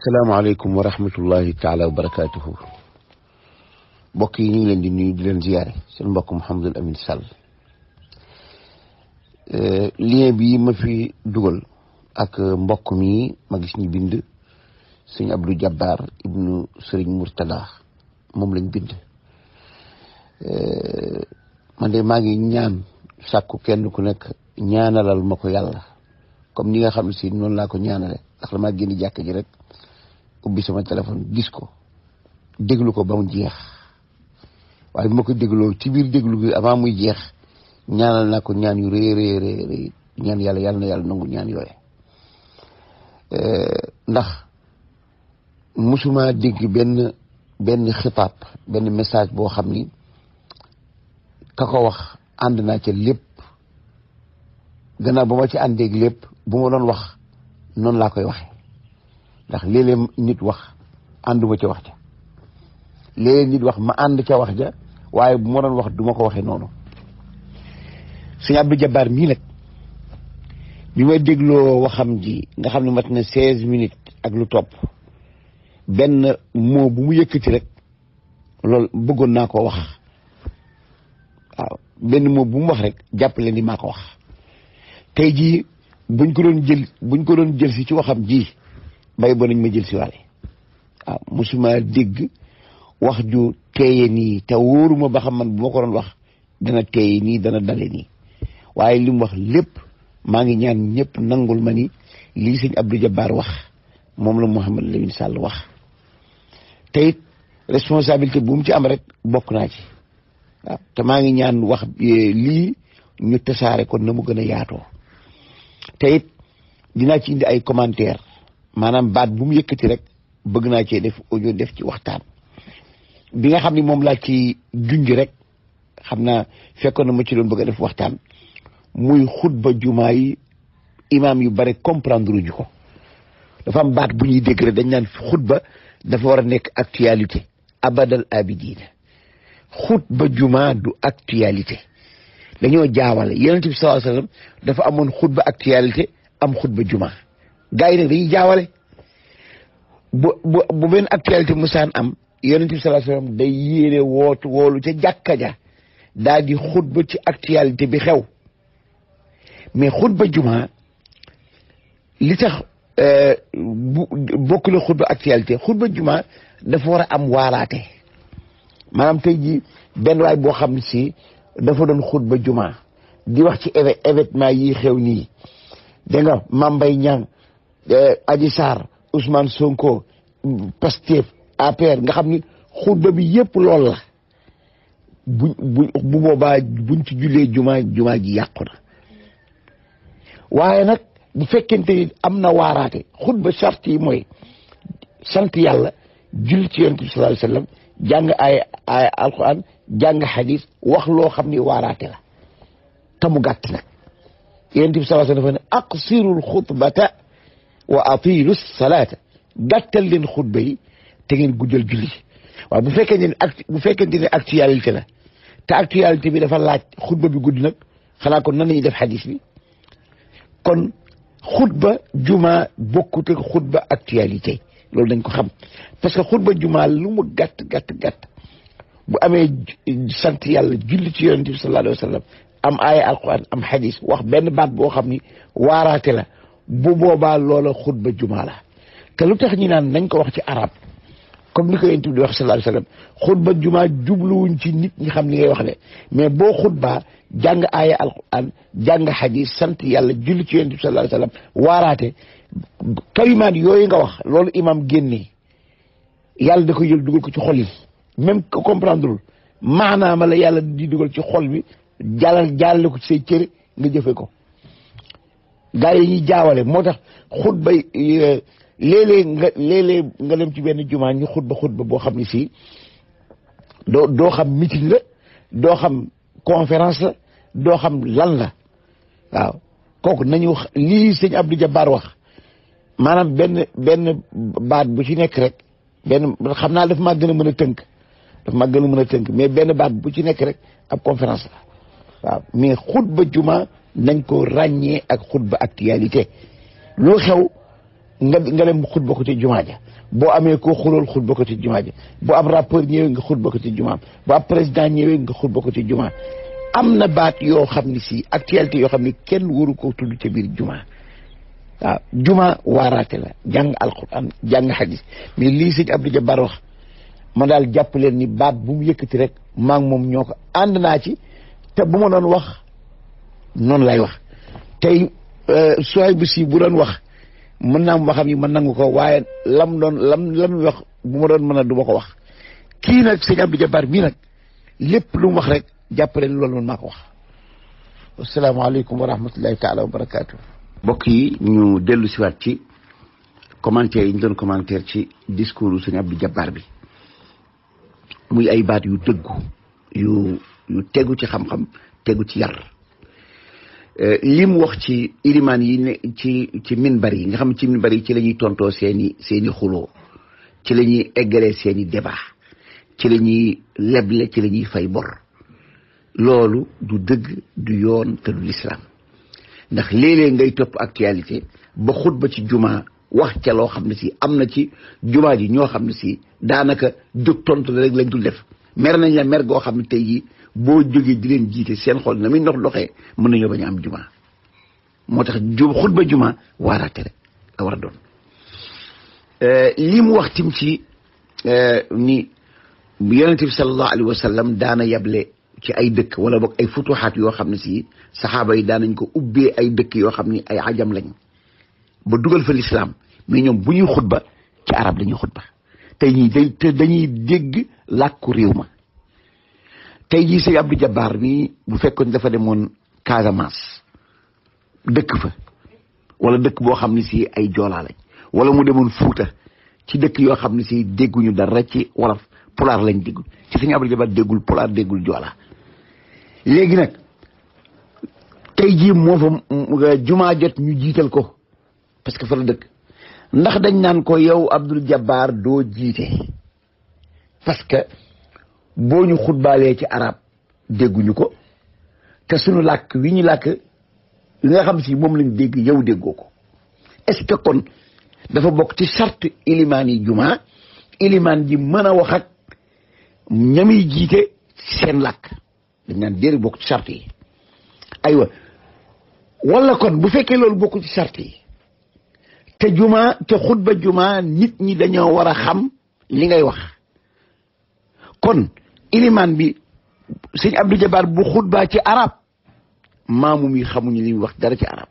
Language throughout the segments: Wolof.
asalaamaaleykum wa rahmatullahi taala wa barakaatuhu mbokk yi ñu ngi leen di nuyu di leen ziyaare seen mbokk Mouhamadul Amin Sall lien bi ma fi dugal ak mbokk mi ma gis ñu bind sëñ Abdou Jabbar ibnu sëriñ Murtada moom lañ bind man de maa ngi ñaan sàkku kenn ku nekk ñaanalal ma ko yàlla comme ni nga xam ne si noonu laa ko ñaanale ndax damaa génn jàkk ji rek ubbi sama téléphone gis ko déglu ko ba mu jeex waaye bi ma ko dégloo ci biir déglu gi avant muy jeex ñaanal naa ko ñaan yu rëy rëy rëy ñaan yàlla yàlla na yàlla nangu ñaan yooye ndax musuma dégg benn benn xitaab benn message boo xam ni ka ko wax ànd naa ca lépp gannaaw ba ma ci àndeeg lépp bu ma doon wax noonu laa koy waxe ndax léeg-léeg nit wax ànduma ca wax ja léeg-léeg nit wax ma ànd ca wax ja waaye bu ma doon wax du ma ko waxe noonu sëñ Abdou Jabbar mii nag bi ma dégloo waxam ji nga xam ne mat na seize minutes ak lu topp benn mot bu mu yëkkati rek loolu bëggoon naa ko wax waaw benn mot bu mu wax rek jàppale ni maa ko wax tey jii buñ ko doon jël buñ ko doon jël si ci waxam ji bay ba nañ ma jël si waale waaw musuma dégg wax ju teeye nii te wóoruma ba xam man bu ma ko doon wax dana teeye nii dana dale nii waaye li mu wax lépp maa ngi ñaan ñëpp nangul ma ni lii sëñ Abdou Jabbar wax moom la Mouhamed Lamine Sall wax te it responsabilité bu mu ci am rek bokk naa ci waaw te maa ngi ñaan wax lii ñu tasaare ko na mu gën a yaatoo te it dinaa ci indi ay commentaire maanaam baat bu mu yëkkati rek bëgg naa cee def audio def ci waxtaan bi nga xam ni moom laa ci junj rek xam naa fekkoon na ma ci doon bëgg a def waxtaan muy xutba jumaa yi imaam yu bare comprendre ñu ko dafa am baat bu ñuy dégg rek dañ naan xutba dafa war a nekk actualité abadal abidina xutba jumaa du actualité dañoo jaawale yonent bi sallallahu alayhi wasallam dafa amoon xutba actualité am xutba jumaa gars yi nag dañuy jaawale bu bu bu benn actualité musaan am yonent bi sallallahu alayhi wasallam day yéene wootu woolu ca jàkka ja daal di xutba ci actualité bi xew mais xutba jumaa li tax bu bokk la xutba actualité xutba jumaa dafa war a am waaraate maanaam tey ji benn waay boo xam ne si dafa doon xutba jumaa di wax ci événement yi xew nii da nga Mame Mbaye Niang Adji Sarr Ousmane Sonko Pastef APR nga xam ni xutba bi yëpp lool la bu bu bu boobaa buñ ci jullee jumaa jumaa ji yàqu na waaye nag bu fekkente ni am na waaraate xutba charte yi mooy sant yàlla julli ci yonent bi sallallahu alayhi wasallam jàng ay ay alquran jàng xadis wax loo xam ni waaraate la te mu gàtt nag yonent bi sallallahu alayhi wasallam dafa ne aqsirul xutbata wa atilu salaata gàttal leen xutba yi te ngeen guddal julli waaw bu fekkee ne bu fekkente ne actualité la te actualité bi dafa laaj xutba bi gudd nag xanaa kon nan la ñuy def xadis bi kon xutba juma bokkut ak xutba actualité loolu dañ ko xam parce que xutba juma lu mu gàtt gàtt gàtt bu amee sant yàlla julli ci yonente bi sallallahu alayhi wa sallam am aaya alquran am xadis wax benn baat boo xam ni waaraate la bu boobaa loola xutba juma la te lu tax ñu naan nañ ko wax ci arab comme ni ko yonent bi di wax sallallahu alayhi wa sallam xutba juma jubluwuñ ci nit ñi xam ni ngay wax ne mais boo xutbaa jàng aaya alquran jàng xadis sant yàlla julli ci yonent bi sallallahu alayhi wa sallam waaraate kalimaat yooyu nga wax loolu imam génnee yàlla da ko jël dugal ko ci xol yi même que comprendrewul maanaama la yàlla di dugal ci xol bi jàllal jàllale ko ci say cëre nga jëfe ko gaa yi ñuy jaawale moo tax xutba léeg-léeg nga léeg-léeg nga dem ci benn jumaa ñu xutba xutba boo xam ne fii doo doo xam meeting la doo xam conférence la doo xam lan la waaw kooku nañu lii sëñ Abdou Jabbar wax maanaam benn benn baat bu ci nekk rek benn xam naa daf maa gën a mën a tënk daf maa gën a mën a tënk mais benn baat bu ci nekk rek ab conférence la waaw mais xutba juma nañ ko ràññee ak xutba actualité loo xew nga nga dem xutba ko ci jumaa ja boo amee koo xulool xutba ko ci jumaa ja boo am rapport ñëwee nga xutba ko ci jumaa boo am président ñëwee nga xutba ko ci jumaa am na baat yoo xam ne si actualité yoo xam ne kenn waru ko tudd ca biir jumaa waaw juma waaraate la jàng alquran jàng hadis mais lii sëñ Abdou Jabbar wax ma daal jàpp leen ni baat bu mu yëkkati rek maa ngi moom ñoo ko ànd naa ci te bu ma doon wax noonu lay wax tey sooy bu si bu doon wax mën naa am waxam yi ma nangu ko waaye lam doon lam lam wax bu ma doon mën a du ma ko wax kii nag sëñ Abdou Jabbar bii nag lépp lu mu wax rek jàpp leen loolu man maa ko wax asalaamaaleykum wa rahmatullahi taala wa barakaatu. mbokk yi ñu dellu siwaat ci commentaire yi ñu doon commentaire ci discours sëñ Abdou Jabbar bi muy ay baat yu dëggu yu yu tegu ci xam-xam tegu ci yar li mu wax ci ilimaan yi ne ci ci minbar yi nga xam ci minbar yi ci la ñuy tontoo seeni seeni xuloo ci la ñuy eggalee seeni débat ci la ñuy leble ci la ñuy fay bor loolu du dëgg du yoon te du lislaam ndax léeg-léeg ngay topp actualité ba xutba ci juma wax ca loo xam ne si am na ci juma ji ñoo xam ne si daanaka jóg tontu la rek lañ dul def mer nañ la mer goo xam ne tey jii boo jógee di leen jiite seen xol na muy ndox doxee mën nañoo bañ a am juma moo tax ju xutba juma waaraate rek la war a doon lii mu wax tim ci ni yonente bi sallallahu alayhi wa sallam daana yable ci ay dëkk wala boog ay futuxaat yoo xam ne si saxaaba yi daanañ ko ubbee ay dëkk yoo xam ni ay ajam lañ ba dugal fa lislaam mais ñoom bu ñuy xutba ci arab dañuy xutba tey ñii day te dañuy dégg làkku réew ma tey jii sëñ Abdou Jabbar mi bu fekkoon dafa demoon Casamance dëkk fa wala dëkk boo xam ne si ay joolaa lañ wala mu demoon Fuuta ci dëkk yoo xam ne si dégguñu dara ci wolof pulaar lañ déggul ci sëñ Abdou Jabbar déggul pulaar déggul joolaa léegi nag tey jii moo fa jumaa jot ñu jiital ko parce que fa la dëkk ndax dañ naan ko yow Abdou Jabbar doo jiite parce que boo ñu xutbaalee ci arab dégguñu ko te suñu làkk wi ñu làkk li nga xam si moom lañ dégg yow déggoo ko est-ce que kon dafa bokk ci charte ilimaan yi jumaa ilimaan ji mën a wax ak ñamiy jiite seen làkk dañ naan déeri bokk ci charte yi aywa wala kon bu fekkee loolu bokk ci charte yi te juma te xutba juma nit ñi dañoo war a xam li ngay wax kon ilimaan bi sëñ Abdou Jabbar bu xutbaa ci arab maamum yi xamuñu li muy wax dara ci arab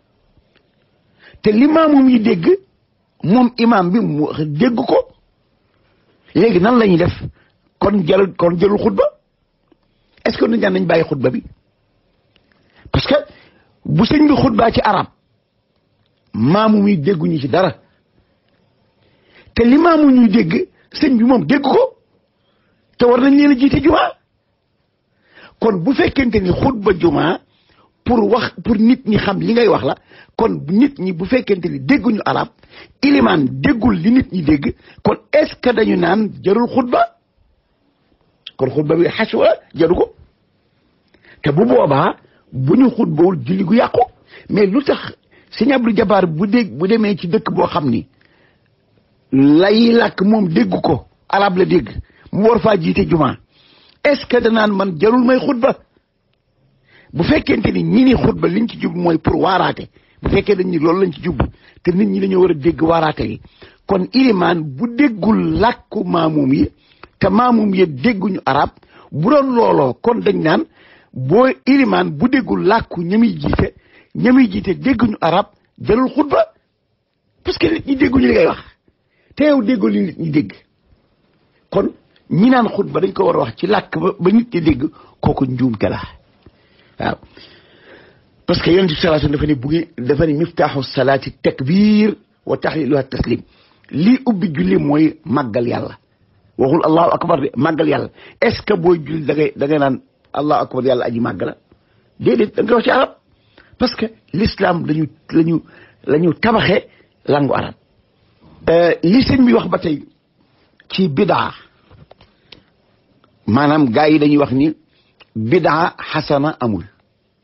te li maamum yi dégg moom imam bi mu dégg ko léegi nan la ñuy def kon jël kon jëlul xutba est-ce que nañ nañ bàyyi xutba bi parce que bu sëñ bi xutbaa ci arab maamu yi dégguñu ci dara te li maamu ñuy dégg sëñ bi moom dégg ko te war nañ leen a jiite juma kon bu fekkente ni xutba juma pour wax pour nit ñi xam li ngay wax la kon nit ñi bu fekkente ni dégguñu arab ilimaan déggul li nit ñi dégg kon est-ce que dañu naan jarul xutba kon xutba bi xaswa jaru ko te bu boobaa bu ñu xutbawul julli gu yàqu mais lu tax sëñ Abdou Jabbar bu dégg bu demee ci dëkk boo xam ni lay làkk moom dégg ko arab la dégg mu war faa jiite juma est-ce que danaan man jarul may xutba bu fekkente ni ñi ni xutba liñ ci jub mooy pour waaraate bu fekkee dañ ni loolu lañ ci jub te nit ñi dañoo war a dégg waaraate yi kon ilimaan bu déggul làkku maamum yi te maamum yi dégguñu arab bu doon looloo kon dañ naan boo ilimaan bu déggul làkku ñamiy jiite ñamiy jiite dégguñu arab jarul xutba parce que nit ñi dégguñu li ngay wax te yow déggul li nit ñi dégg kon ñi naan xutba dañ ko war a wax ci làkk ba ba nit ñi dégg kooku njuumte la waaw parce que yonent bi sallallahu alayhi wasallam dafa ne bu ngeen dafa ne miftaaxu salaati takbir wa tahliluha taslim lii ubbi julli mooy màggal yàlla waxul allahu akbar de màggal yàlla est ce que booy julli da ngay da ngay naan allahu akbar yàlla aji màgg la déedéet da nga wax ci arab parce que l'islam lañu lañu la ñu tabaxee langu arab li sëñ bi wax ba tey ci bidaa maanaam gars yi dañuy wax ni bidaa xasana amul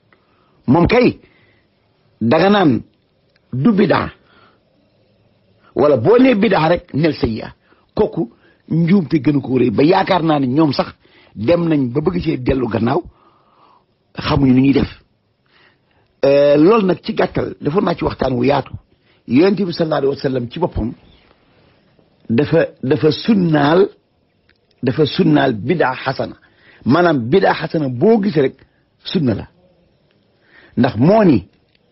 moom kay danga naan du bidaa wala boo nee bidaa rek nel sayyi'a kooku njuumte gënu ko rëy ba yaakaar naa ne ñoom sax dem nañ ba bëgg cee dellu gannaaw xamuñu ni ñuy def loolu nag ci gàttal defoon naa ci waxtaan wu yaatu yonent bi sallallahu alayhi wa sallam ci boppam dafa dafa sunnaal dafa sunnaal bidaa xasana maanaam bidaa xasana boo gisee rek sunna la ndax moo ni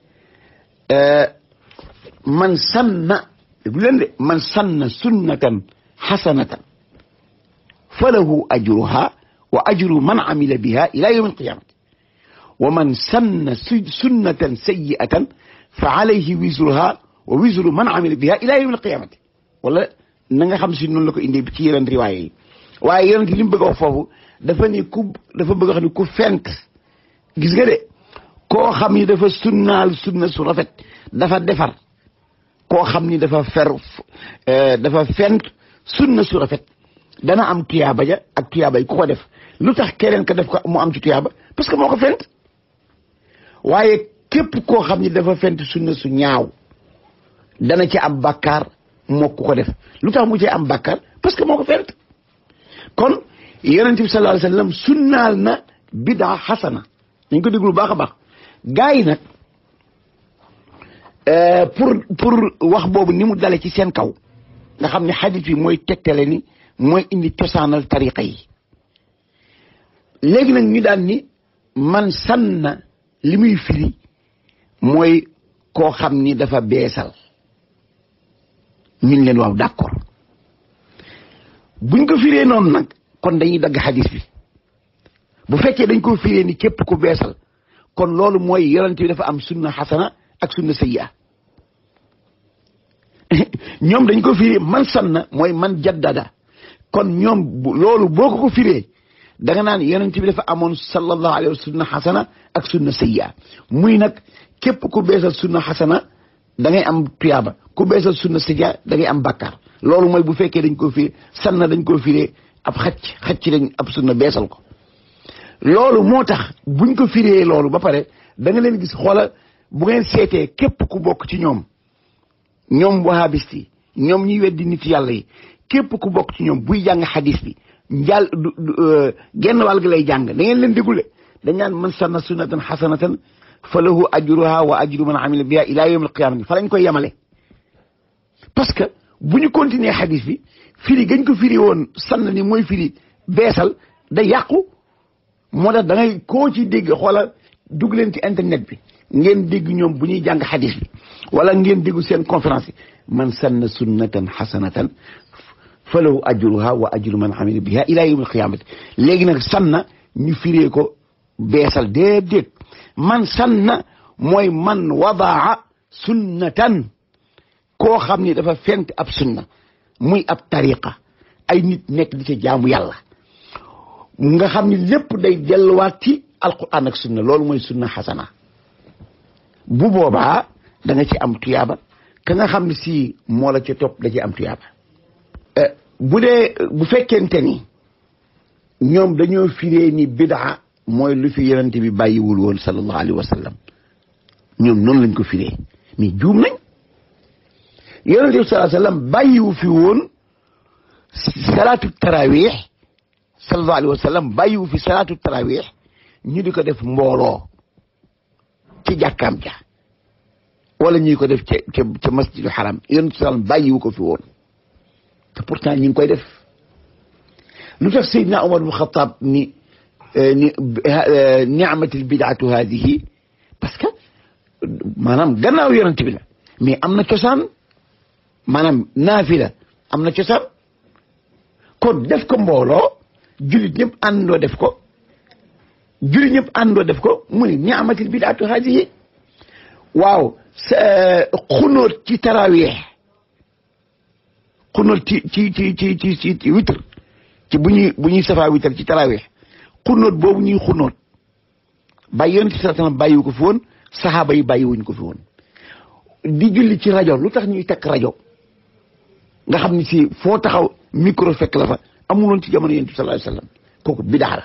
man sanna bu leen de man sanna sunnatan xasanatan falahu ajruha wa ajru man amila biha ila yawmi alqiyamati wa man sanna sunnatan sayyi'atan fa alayhi wisruha wa wisru man amila biha ila yawmi alqiyamati wala na nga xam si noonu la ko indee ci yeneen riwaaya yi waaye yonent li mu bëgg a wax foofu dafa ni ku dafa bëgg a wax ni ku fent gis nga de koo xam ni dafa sunnaal sunna su rafet dafa defar koo xam ni dafa fer dafa fent sunna su rafet dana am tuyaaba ja ak tuyaaba yi ku ko def lu tax keneen ka def ko mu am ci tuyaaba parce que moo ko fent waaye képp koo xam ni dafa fent sunna su ñaaw dana ci am bàkkaar moo ku ko def lu tax mu ci am bàkkaar parce que moo ko fent kon yonent bi sallallahu alayhi wasallam sunnaal na bidaa xasana dañ ko déglu baax a baax gars yi nag pour pour wax boobu ni mu dale ci seen kaw nga xam ne xadis bi mooy tegtale ni mooy indi cosaanal tariqa yi léegi nag ñu daan ni man sanna li muy firi mooy koo xam ni dafa beesal ñun leen waaw d'accord buñ ko firee noonu nag kon dañuy dagg xadis bi bu fekkee dañ ko firee ni képp ku beesal kon loolu mooy yonent bi dafa am sunna xasana ak sunna sayyi'a ñoom dañ ko firee man sanna mooy man jaddada kon ñoom loolu boo ko ko firee da nga naan yonent bi dafa amoon sallallahu alayhi wa sunna xasana ak sunna sayyi'a muy nag képp ku beesal sunna xasana da ngay am tuyaaba ku beesal sunna sayyi'a da ngay am bàkkaar loolu mooy bu fekkee dañ ko firee sanna dañ ko firee ab xacc xacc lañ ab sunna beesal ko loolu moo tax buñ ko firee loolu ba pare da nga leen gis xoola bu ngeen seetee képp ku bokk ci ñoom ñoom wahabist yi ñoom ñuy weddi nit yàlla yi képp ku bokk ci ñoom buy jàng xadis bi njàll genn wàll gi lay jàng da ngeen leen dégule dañ naan man sanna sunnatan xasanatan fa lahu ajruha wa ajru man amila biha ila yawm alqiyamati fa lañ koy yemale parce que bu ñu continuer xadis bi firi gañ ko firi woon sann ni mooy firi beesal day yàqu moo tax da ngay koo ci dégg xoola dugg leen ci internet bi ngeen dégg ñoom bu ñuy jàng xadis bi wala ngeen déggu seen conférence yi man sanna sunnatan xasanatan fa lahu ajruha wa ajru man amila biha ila yawm alqiyamati léegi nag sanna ñu firee ko beesal déedéet man sanna mooy man wadaa sunnatan koo xam ni dafa fent ab sunna muy ab tariqa ay nit nekk di ca jaamu yàlla nga xam ni lépp day delluwaat ci alquran ak sunna loolu mooy sunna xasana bu boobaa da nga ci am tuyaaba ka nga xam ne si moo la ca topp da ci am tuyaaba bu dee bu fekkente ni ñoom dañoo firee ni bidaa mooy lu fi yonente bi bàyyiwul woon sallallahu alayhi wa sallam ñoom noonu lañ ko firee mais juum nañ yonente bi sallallahu alayhi wa sallam bàyyiwu fi woon salaatu tarawih sallallahu alayhi wa sallam bàyyiwu fi salaatu tarawih ñu di ko def mbooloo ci jàkkaam ja wala ñuy ko def ca ca ca masjidu xaram yonente bi sallam bàyyiwu ko fi woon te pourtant ñu ngi koy def lu tax Seydina Omar bu Xataab ni ni ni'matil bidaatu haadihi parce que maanaam gannaaw yonent bi la mais am na cosaan maanaam naafila am na cosaan kon def ko mbooloo jullit ñëpp àndoo def ko jullit ñëpp àndoo def ko mu ni ni'matil bidaatu haadihi waaw xunóot ci taraweex xunóot ci ci ci ci ci ci witr ci bu ñuy bu ñuy safaa witr ci taraweex xunóot boobu ñuy xunóot bàyyi yonent bi sallallahu alayhi wasallam bàyyiwu ko fi woon saxaaba yi bàyyiwuñ ko fi woon di julli ci rajo lu tax ñuy takk rajo nga xam ni si foo taxaw micro fekk la fa amuloon ci jamono yonent bi sallallahu alayhi wasallam kooku bidaa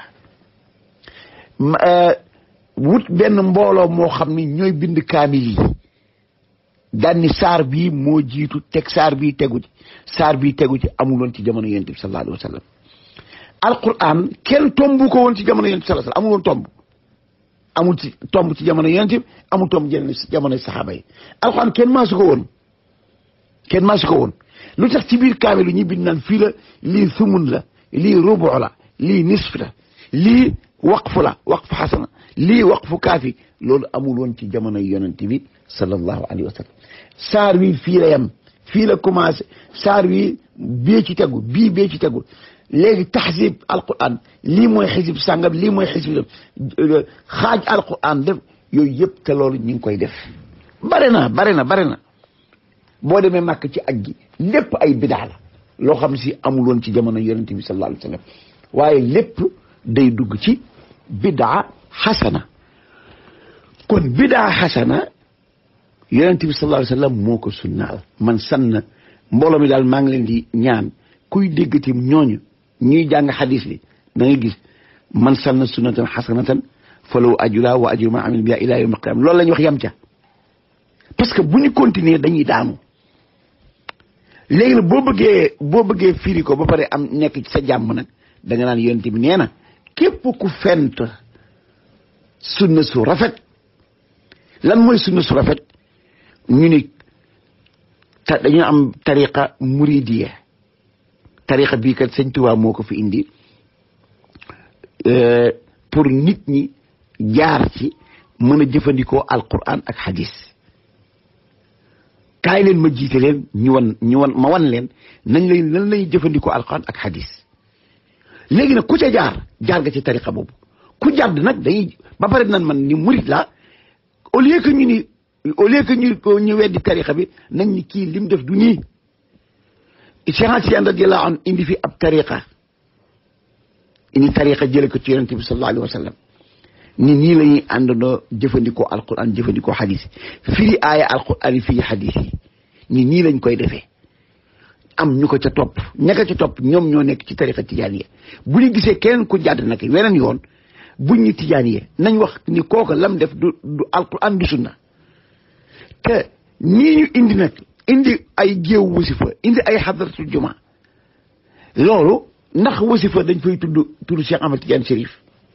la wut benn mbooloo moo xam ni ñooy bind kaamil yi daan ni saar bii moo jiitu teg saar bii tegu ci saar bii tegu ci amuloon ci jamono yonent bi sallallahu alayhi wa sallam alquran kenn tombu ko woon ci jamono yonent bi sallallahu alayhi wa sallam amuloon tomb amul ci tomb ci jamono yonent bi amul tomb jël ci jamono saxaaba yi alquran kenn maasu ko woon kenn maasu ko woon lu tax ci biir kaamilu ñi bind naan fii la lii sumun la lii rubu la lii nisf la lii waqfu la waqfu xasana lii waqfu kaafi loolu amul woon ci jamono yonent bi sallallahu alayhi wa sallam saar wi fii la yem fii la commencé saar wi bee ci tegu bii bee ci tegu léegi taxsib alquran lii mooy xisib sàngam lii mooy xisib xaaj alquran def yooyu yëpp te loolu ñu ngi koy def bare na bare na bare na boo demee màkk ci aj gi lépp ay bidaa la loo xam si amul woon ci jamono yonent bi sallallahu alayhi wa sallam waaye lépp day dugg ci bidaa xasana kon bidaa xasana yonent bi sallallahu alayhi wa sallam moo ko sunnaal man sanna mbooloo mi daal maa ngi leen di ñaan kuy déggati ñooñu ñuy jàng xadis bi da ngay gis man sanna sunnatan xasanatan falaw ajula wa ajru ma amil biha ila yawm alqiyama loolu la ñu wax yam ca parce que bu ñu continuer dañuy daanu léegi nag boo bëggee boo bëggee firi ko ba pare am nekk ci sa jàmm nag da nga naan yonent bi nee na képp ku fent sunna su rafet lan mooy sunna su rafet ñu ni ta dañu am tariqa muridiya tariqa bii kat sëñ Tuubaa moo ko fi indi pour nit ñi jaar ci mën a jëfandikoo alquran ak hadis kaay leen ma jiite leen ñu wan ñu wan ma wan leen nañ lay lan lay jëfandikoo alquran ak hadis léegi nag ku ca jaar jaar nga ci tariqa boobu ku jàdd nag dañuy ba pare nan man ni murid la au lieu que ñu ni au lieu que ñu ñu weddi tariqa bi nañ ni kii lim def du nii Cheikh Tijaan radiyallahu anhu indi fi ab tariqa indi tariqa jële ko ci yonente bi sallallahu alayhi wa sallam ni nii la ñuy àndandoo jëfandikoo alquran jëfandikoo hadis firi aaya alquran yi firi hadis yi ni nii lañ koy defee am ñu ko ca topp ñaka ca topp ñoom ñoo nekk ci tariqa tijaaniya bu ñu gisee keneen ku jàdd nag weneen yoon buñ ñu tijaaniya nañ wax ni kooka lam def du du alquran du sunna te ñii ñu indi nag indi ay géew wasifa indi ay xadratul juma loolu ndax wasifa dañ fay tudd tudd Cheikh Ahmad Tidiane Chérif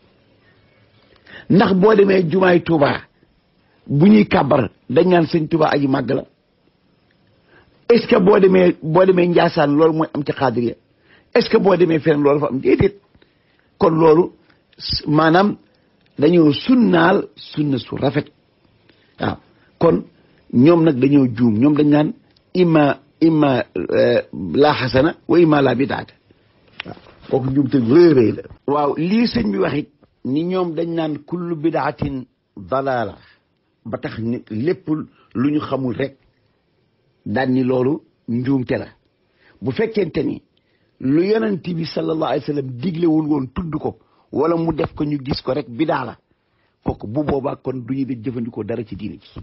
ndax boo demee jumaay Touba bu ñuy kàbbar dañ naan sëñ Touba aji màgg la est-ce que boo demee boo demee Njaasaan loolu mooy am ci xaadiriya est-ce que boo demee feneen loolu fa am déedéet kon loolu maanaam dañoo sunnaal sunna su rafet waaw kon ñoom nag dañoo juum ñoom dañ naan imma imma la xasana wa imma la bidaata waaw kooku juum te rëy rëy la waaw lii sëñ bi waxit ni ñoom dañ naan kullu bidaatin dalaala ba tax ni lépp lu ñu xamul rek daan ni loolu njuumte la bu fekkente ni lu yonent bi sallallahu alayhi wa sallam diglewul woon tudd ko wala mu def ko ñu gis ko rek bidaa la kooku bu boobaa kon du ñu di jëfandikoo dara ci diine ji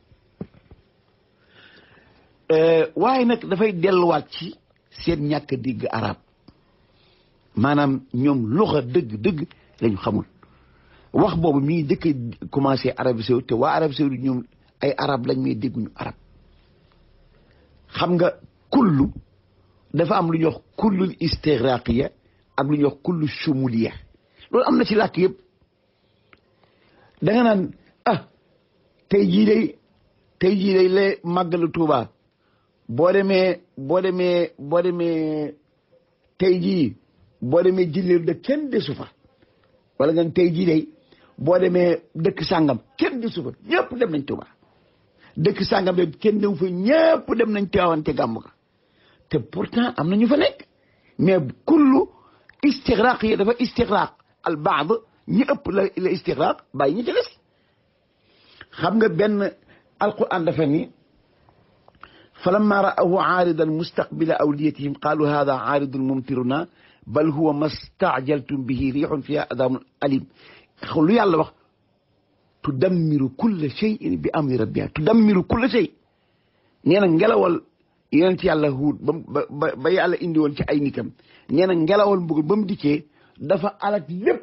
waaye nag dafay delluwaat ci seen ñàkk digg arab maanaam ñoom luxa dëgg dëgg lañu xamul wax boobu mi ngi dëkk commencé Arabie Saoudite te waa Arabie Saoudite ñoom ay arab lañ may dégguñu arab xam nga kullu dafa am lu ñuy wax kullul istigraqiya ak lu ñuy wax kullu shumuliya loolu am na ci làkk yëpp da nga naan ah tey jii day tey jii day la màggalu Tuuba boo demee boo demee boo demee tey jii boo demee jilleelu de kenn desu fa wala nga tey jii day boo demee dëkk sàngam kenn desu fa ñëpp dem nañ Tuuba dëkk sàngam de kenn dem fa ñëpp dem nañ teewante gàmm ka te pourtant am na ñu fa nekk mais kullu istigraq yi dafa istigraq al baad ñi ëpp la la istigraq bàyyi ñi ci des xam nga benn alquran dafa ni falamma ra'ahu aaridan mustaqbila awliyatihim qaalu hada aaridun mumtiruna bal huwa ma staajaltum bihi riixun fiha adamun alim lu yàlla wax tudammiru kulla shay'in bi amri rabbiha tudammiru kulla shay nee na ngelawal yonent yàlla huut ba ba ba yàlla indi woon ci ay nitam nee na ngelawal mbugal ba mu dikkee dafa alak lépp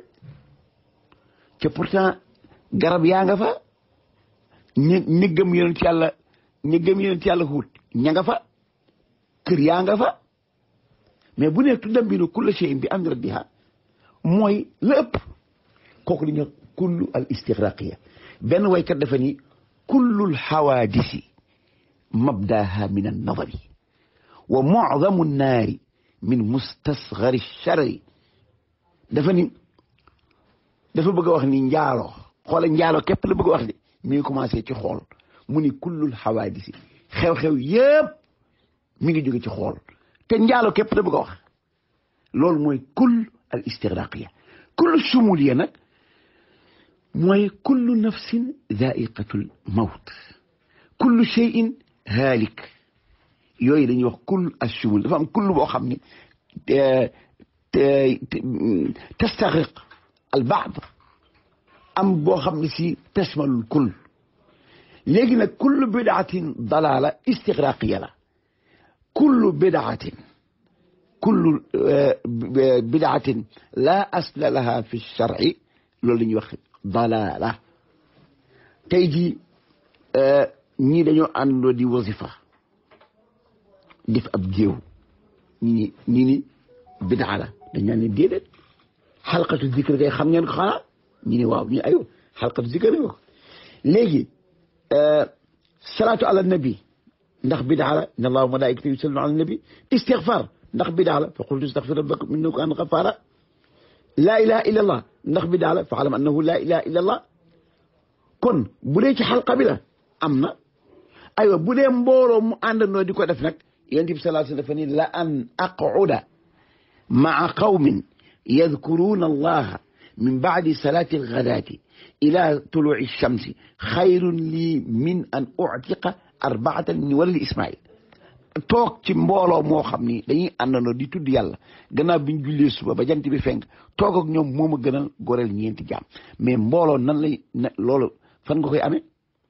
te pourtant garab yaa nga fa ñi niggam yonent yàlla ña gëm yonent yàlla Huud ña nga fa kër yaa nga fa mais bu nekk tudambiru kulla shay'in bi amri rabbiha mooy la ëpp kooku li ñuy wax kullu al istigraqiya benn waykat dafa ni kullul xawaadisi mabdaha min an nadari wa mucdamu nnaari min mustasgari charri dafa ni dafa bëgg a wax ni njaalo xoola njaalo képp la bëgg a wax de mi ngi commencé ci xool mu ni kullul xawaadisi xew-xew yëpp mi ngi jóge ci xool te njaalo képp la bëgg a wax loolu mooy kull al istigraqiya kullu sumuliya nag mooy kullu nafsin zaiqatul mawt kullu cheyin haalik yooyu dañuy wax kull assumul dafa am kull boo xam ni tastagriq al baad am boo xam ne si tashmalul kull léegi nag kullu bidaatin dalaala istigraqiya la kullu bidaatin kullu bidaatin laa asla laha fi sharci loolu la ñuy wax dalaala tey jii ñii dañoo àndoo di wasifa def ab jéew ñi ñi ni bidaa la dañ naan ne déedéet xalqatu zikr kay xam ngeen ko xanaa ñi ni waaw ñu ayo xalqatu zikr ko léegi salaatu ala nabi ndax bidaa la inna allaha wa malaikatahu yusalluna ala nabi istigfar ndax bidaa la fa qultu astaghfir rabbakum innahu kana ghaffara laa ilaha illa allah ndax bidaa la fa alam annahu laa ilaha illa allah kon bu dee ci xalqa bi la am na aywa bu dee mbooloo mu àndandoo di ko def nag yonent bi sallallahu alayhi wa sallam dafa ni la an aqcuda maa qawmin yadkuruuna allaha min bacdi salaati algadaati ila tuluci shamsi xayrun lii min an uctiqa arbaatan min waladi ismail toog ci mbooloo moo xam ni dañuy àndandoo di tudd yàlla gannaaw bi ñu jullee suba ba jant bi fenk toog ak ñoom moo ma gënal goreel ñeenti jaam mais mbooloo nan lay na loolu fan nga koy amee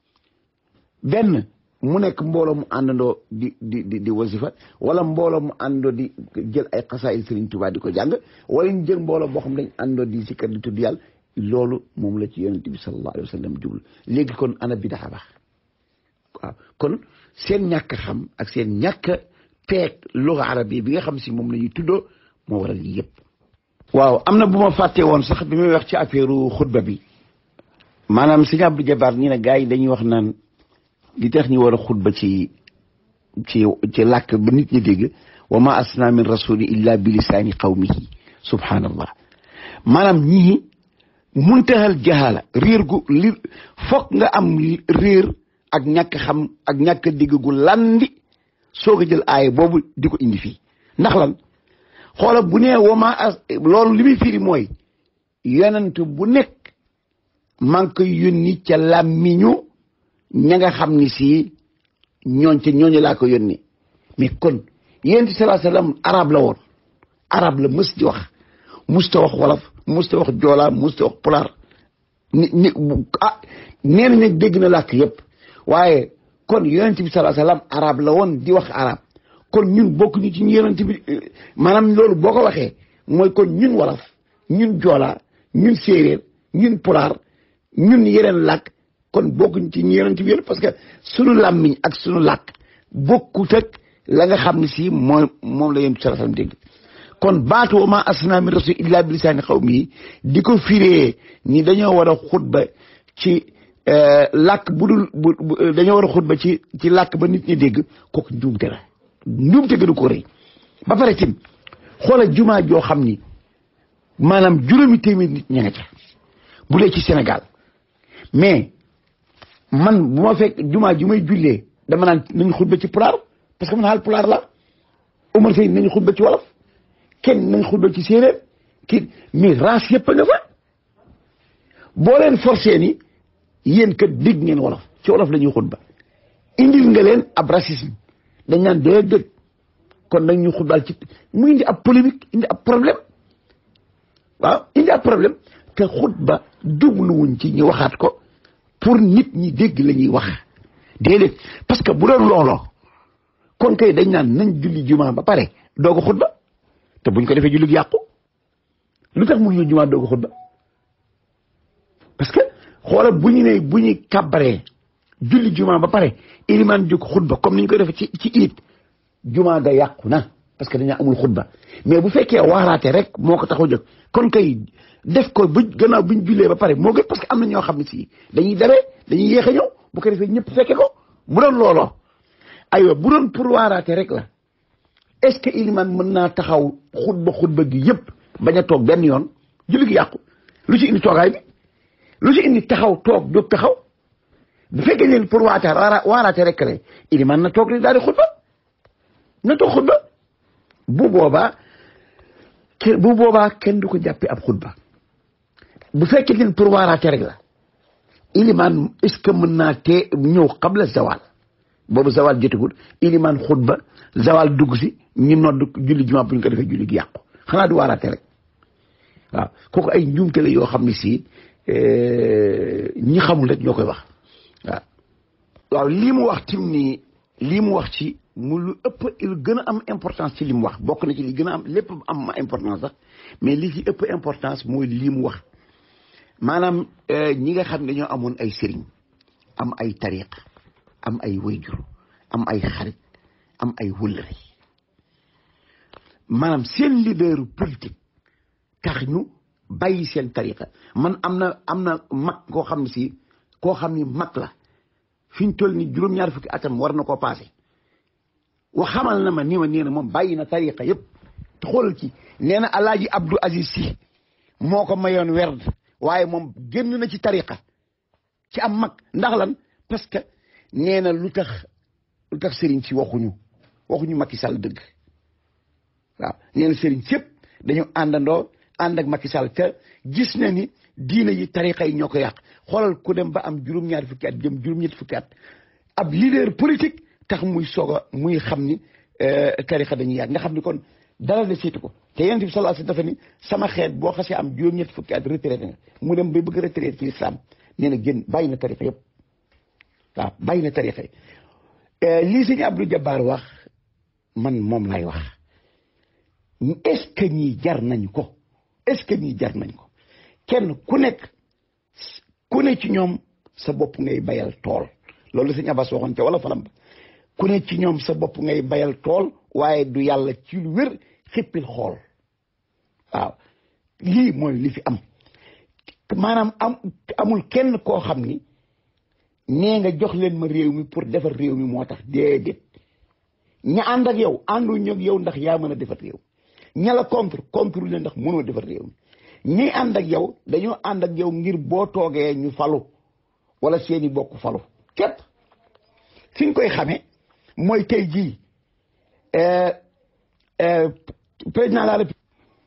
benn mu nekk mbooloo mu àndandoo di di di di wasifa wala mbooloo mu àndandoo di jël ay xasaayil Sëriñ Tuubaa di ko jàng wala ñu jël mbooloo boo xam dañ àndandoo di sikkar di tudd yàlla loolu moom la ci yonent bi sallallahu alayhi wa sallam jublu léegi kon ana bidaa baax waaw kon seen ñàkk xam ak seen ñàkk peeg luga arabi bi nga xam si moom la ñuy tuddoo moo waral lii yëpp waaw am na bu ma fàtte woon sax bi muy wax ci affaire xutba bi maanaam sëñ Abdou Jabar ñi ne gars yi dañuy wax naan li tax ñu war a xutba ci ci ci làkk ba nit ñi dégg wa ma asna min rasuli illa bi lisaani qawmihi subhanallah maanaam ñii muntahal jahala réer gu li foog nga am réer ak ñàkk xam ak ñàkk dégg gu landi soog a jël aaya boobu di ko indi fii ndax lan xoola bu nee wama as loolu li muy firi mooy yonent bu nekk maa ngi koy yónni ca làmmiñu ña nga xam ni si ñooñ ca ñooñu laa ko yónni mais kon yonent bi salaa sallam arab la woon arab la mës di wax musta wax wolof musta wax joolaa musta wax pulaar ni ni ah nee na nag dégg na làkk yëpp waaye kon yonent bi salaa sallam arab la woon di wax arab kon ñun bokk ñu ci ñu yonent bi maanaam loolu boo ko waxee mooy kon ñun wolof ñun joolaa ñun séeréer ñun pulaar ñun yeneen làkk kon bokkuñ ci ñu yonent bi yëpp parce que sunu làmmiñ ak sunu làkk bokkut ak la nga xam ne si mooy moom la yonent bi salaa sallam dégg kon baatu wa ma asna min rasul illa bi lisaani qawmi di ko firee ni dañoo war a xutba ci làkk bu dul bu dañoo war a xutba ci ci làkk ba nit ñi dégg kooku njuumte la njuumte gënu ko rëy ba pare tim xoola jumaa joo xam ni maanaam juróomi téeméer nit ña nga ca bu dee ci Sénégal mais man bu ma fekk jumaa ju may jullee dama naan nañu xutba ci pulaar parce que man xaal pulaar la Omar Sey nañu xutba ci wolof kenn nañ xutba ci séeréer kii mais race yëpp a nga fa boo leen forcé ni yéen kat dégg ngeen wolof ci wolof la ñuy xutba indil nga leen ab racisme dañ naan dee dëgg kon nag ñu xutbaal ci mu indi ab polémique indi ab problème waaw indi ab problème te xutba jubluwuñ ci ñu waxaat ko pour nit ñi dégg la ñuy wax déedéet parce que bu doon looloo kon kay dañ naan nañ julli jumaa ba pare doog a xutba te buñ ko defee julli gi yàqu lu tax mu ñu jumaa doog a xutba parce que xoola bu ñu ne bu ñu kàbbaree julli juma ba pare ilimaan jóg xutba comme ni ñu koy defee ci ci iit juma ga yàqu na parce que dañoo amul xutba mais bu fekkee waaraate rek moo ko taxaw jóg kon kay def ko bu gannaaw bu ñu jullee ba pare moo gën parce que am na ñoo xam ne si dañuy dere dañuy yéex a ñëw bu ko defee ñëpp fekke ko bu doon looloo aywa bu doon pour waaraate rek la est-ce que ilimaan mën naa taxaw xutba xutba gi yëpp bañ a toog benn yoon julli gi yàqu lu ci indi toogaay bi lu ci indi taxaw toog jóg taxaw bu fekkee leen pour waata waaraate rek la ilimaan na toog daal di xutba na toog xutba bu boobaa ke bu boobaa kenn du ko jàppee ab xutba bu fekkee leen pour waaraate rek la ilimaan est-ce que mën naa tee ñëw qabla zawal boobu zawal jotagul ilimaan xutba zawal dugg si ñu nodd julli jumaa bu ñu ko defee julli gi yàqu xanaa du waaraate rek waaw kooku ay njuumte la yoo xam ne si ñi xamul rek ñoo koy wax waaw waaw lii mu wax tim nii lii mu wax ci mu lu ëpp lu gën a am importance ci li mu wax bokk na ci li gën a am lépp am ma importance sax mais li ci ëpp importance mooy lii mu wax maanaam ñi nga xam ne dañoo amoon ay sëriñ am ay tariq am ay wayjur am ay xarit am ay wëllëre maanaam seen leader politique tax ñu bàyyi seen tariqa man am na am na mag koo xam ne si koo xam ni mag la fi ñu toll ni juróom-ñaar fukki atam war na koo passé wa xamal na ma ni ma nee na moom bàyyi na tariqa yëpp te xoolal ci nee na alaaji Abdou Aziz Sy moo ko mayoon werd waaye moom génn na ci tariqa ci am mag ndax lan parce que nee na lu tax lu tax sëriñ si waxuñu waxuñu Macky Sall dëgg waaw nee na sëriñ sëpp dañu àndandoo ànd ak Macky Sall te gis na ni diina yi tariqa yi ñoo ko yàq xoolal ku dem ba am juróom-ñaari fukki at jëm juróom-ñetti fukki at ab leader politique tax muy soog a muy xam ni tariqa dañuy yàq nga xam ni kon dara de seetu ko te yonent bi sallallahu alayhi wasallam dafa ni sama xeet boo xasee am juróom-ñetti fukki at retraité nga mu dem ba bëgg retraité ci islam nee na génn bàyyi na tariqa yëpp waaw bàyyi na tariqa yi lii sëñ Abdou Jabbar wax man moom lay wax est-ce que ñii jar nañ ko est-ce que ñii jar nañ ko kenn ku nekk ku ne ci ñoom sa bopp ngay bayal tool loolu sëñ Abbas waxoon ca wala falam ba ku ne ci ñoom sa bopp ngay bayal tool waaye du yàlla ci lu wér xippil xool waaw lii mooy li fi am maanaam am amul kenn koo xam ni nee nga jox leen ma réew mi pour defar réew mi moo tax déedéet ña ànd ak yow ànduñu ak yow ndax yaa mën a defar réew ña la contre contre leen ndax mënoo defar réew mi ñi ànd ak yow dañoo ànd ak yow ngir boo toogee ñu falu wala seeni bokk falu képp fi ñu koy xamee mooy tey jii président de la République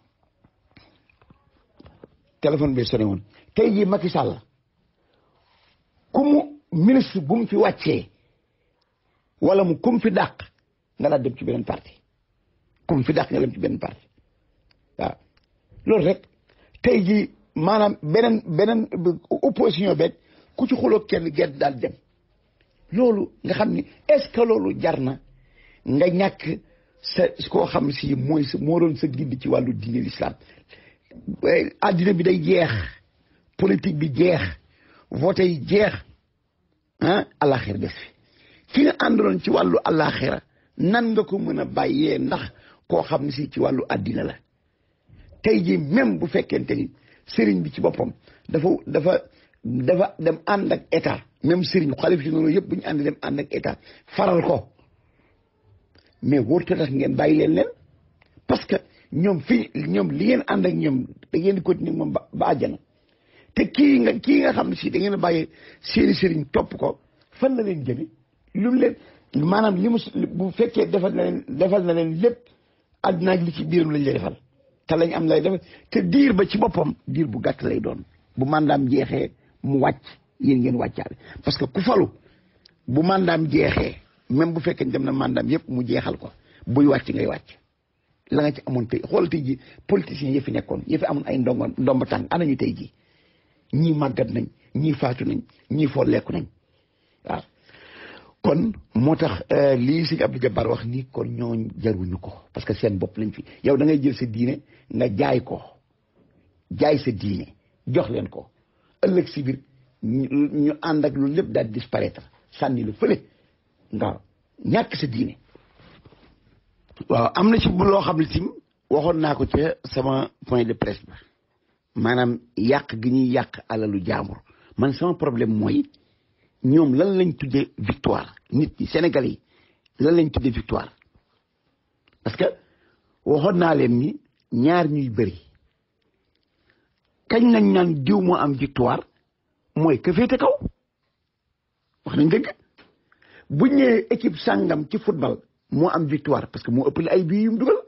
téléphone bi sonné woon tey jii Macky Sall ku mu ministre bu mu fi wàccee wala mu ku mu fi dàq nga daal dem ci beneen parti ku mu fi dàq nga dem ci beneen parti waaw loolu rek tey jii maanaam beneen beneen opposition beeg ku ci xuloo kenn gerte daal dem loolu nga xam ni est-ce que loolu jar na nga ñàkk sa koo xam si mooy sa moo doon sa gidd ci wàllu diine l'islam addina bi day jeex politique bi jeex vote yi jeex ah alaxira def fi ki nga àndaloon ci wàllu alaxira nan nga ko mën a bàyyee ndax koo xam ne si ci wàllu addina la tey jii même bu fekkente ni sëriñ bi ci boppam dafa dafa dafa dem ànd ak état même sëriñ xalif si noonu yëpp bu ñu ànd dem ànd ak état faral ko mais wóorta tax ngeen bàyyi leen leen parce que ñoom fii ñoom li ngeen ànd ak ñoom da ngeen di continuer moom ba ba àjjana te kii nga kii nga xam ne si da ngeen a bàyyi seeni sëriñ topp ko fan la leen jëme lu mu leen maanaam li mu bu fekkee defal na leen defal na leen lépp àddina ak li ci biiram lañ lay defal te lañ am lay defal te diir ba ci boppam diir bu gàtt lay doon bu mandaam jeexee mu wàcc yéen ngeen wàccaale parce que ku falu bu mandaam jeexee même bu fekkee dem na mandaam yëpp mu jeexal ko buy wàcc ngay wàcc la nga ci amoon tey xoolal tey ji politiciens yi fi nekkoon yi fi amoon ay ndongo ndomba tànk ana ñu tey ji ñii màggat nañ ñii faatu nañ ñii foo lekku nañ waaw kon moo tax lii sëñ Abdou Jabbar wax ni kon ñooñ jaruñu ko parce que seen bopp lañ fi yow da ngay jël sa diine nga jaay ko jaay sa diine jox leen ko ëllëg si biir ñu ànd ak lu lépp daal disparaître sànni la fële nga ñàkk sa diine waaw am na ci bu loo xam ne tim waxoon naa ko ca sama point de presse ba maanaam yàq gi ñuy yàq alalu jaambur man sama problème mooy ñoom lan lañ tuddee victoire nit ñi Sénégalais yi lan lañ tuddee victoire parce que waxoon naa leen ni ñaar ñuy bëri kañ nañ naan diw moo am victoire mooy ka féete kaw wax nañ dëgg bu ñëwee équipe sàngam ci football moo am victoire parce que moo ëppale ay bii yum dugal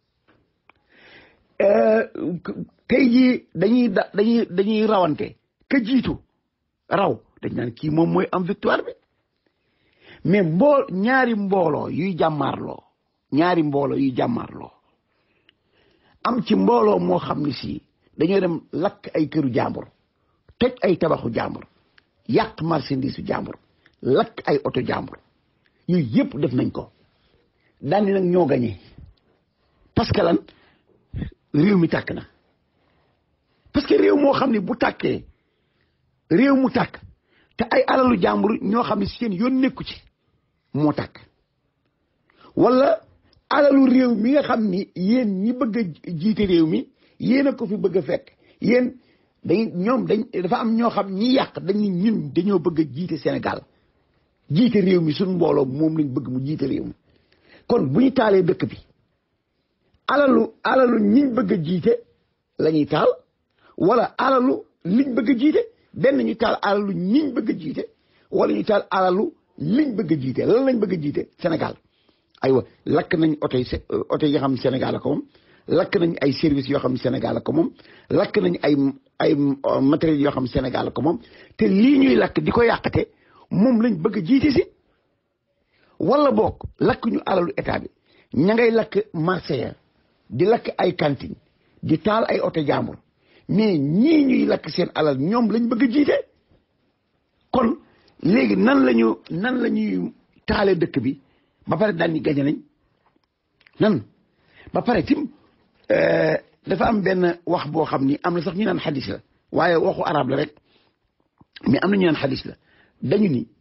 tey jii dañuy da dañuy dañuy rawante ka jiitu raw dañ naan kii moom mooy am victoire bi mais mboo ñaari mbooloo yuy jàmmaarloo ñaari mbooloo yuy jàmmaarloo am ci mbooloo moo xam ne si dañoo dem lakk ay këru jàmbur toj ay tabaxu jàmbur yàq marchandise su jàmbur lakk ay oto jàmbur yooyu yëpp def nañ ko daani nag ñoo gañee parce que lan réew mi tàkk na parce que réew moo xam ne bu tàkkee réew mu tàkk te ay alalu jàmbur ñoo xam ne seen yoon nekku ci moo tàkk wala alalu réew mi nga xam ni yéen ñi bëgg a jiite réew mi yéen a ko fi bëgg a fekk yéen dañ ñoom dañ dafa am ñoo xam ñi yàq dañ ni ñun dañoo bëgg a jiite Sénégal jiite réew mi suñ mbooloo moom lañ bëgg mu jiite réew mi kon bu ñu taalee dëkk bi alalu alalu ñiñ bëgg a jiite la ñuy taal wala alalu liñ bëgg a jiite benn ñu taal alalu ñiñ bëgg a jiite wala ñu taal alalu liñ bëgg a jiite lan lañ bëgg a jiite Sénégal aywa lakk nañ oto yi oto yi nga xam ne Sénégal la ko moom lakk nañ ay services yoo xam ne Sénégal la ko moom lakk nañ ay ay matériels yoo xam ne Sénégal la ko moom te lii ñuy lakk di ko yàqate moom lañ bëgg a jiite si wala boog lakk ñu alalu état bi ña ngay lakk marché ya di lakk ay cantine di taal ay oto jàmbur mais ñii ñuy lakk seen alal ñoom lañ bëgg a jiite kon léegi nan lañu nan la ñuy taale dëkk bi ba pare daal ni gañe nañ nan ba pare tim dafa am benn wax boo xam ni am na sax ñu naan xadis la waaye waxu arab la rek mais am na ñu naan xadis la dañu ni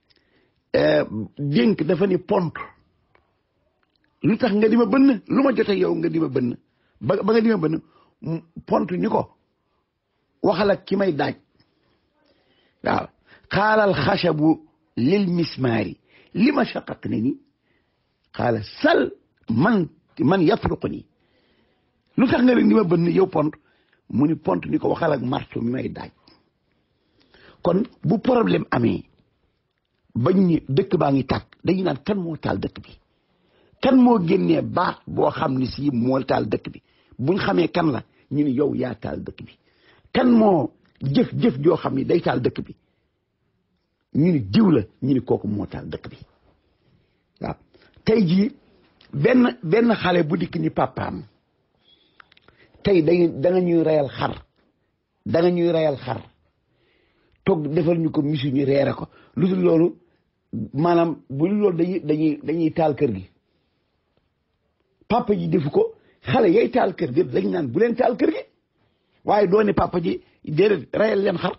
dénk dafa ni pont lu tax nga di ma bënn lu ma jote yow nga di ma bënn ba ba nga di ma bënn pont ni ko waxal ak ki may daaj waaw xaalal xasabu lil mismaari li ma shaqaq ne ni xaala sal man man yatruq nii lu tax nga leen di ma bënn yow pont mu ni pont ni ko waxal ak marto mi may daaj kon bu problème amee bañ ni dëkk baa ngi tàkk dañu naan kan moo taal dëkk bi kan moo génnee baat boo xam ni si moo taal dëkk bi buñ xamee kan la ñu ni yow yaa taal dëkk bi kan moo jëf-jëf joo xam ni day taal dëkk bi ñu ni diw la ñu ni kooku moo taal dëkk bi waaw tey jii benn benn xale bu dikk ni papaam tey da da nga ñuy reyal xar da nga ñuy reyal xar toog defal ñu ko misi ñu reere ko lu dul loolu maanaam bu dul loolu dañuy dañuy dañuy taal kër gi papa ji defu ko xale yay taal kër gi dañ naan bu leen taal kër gi waaye doo ne papa ji déedéet reyal leen xar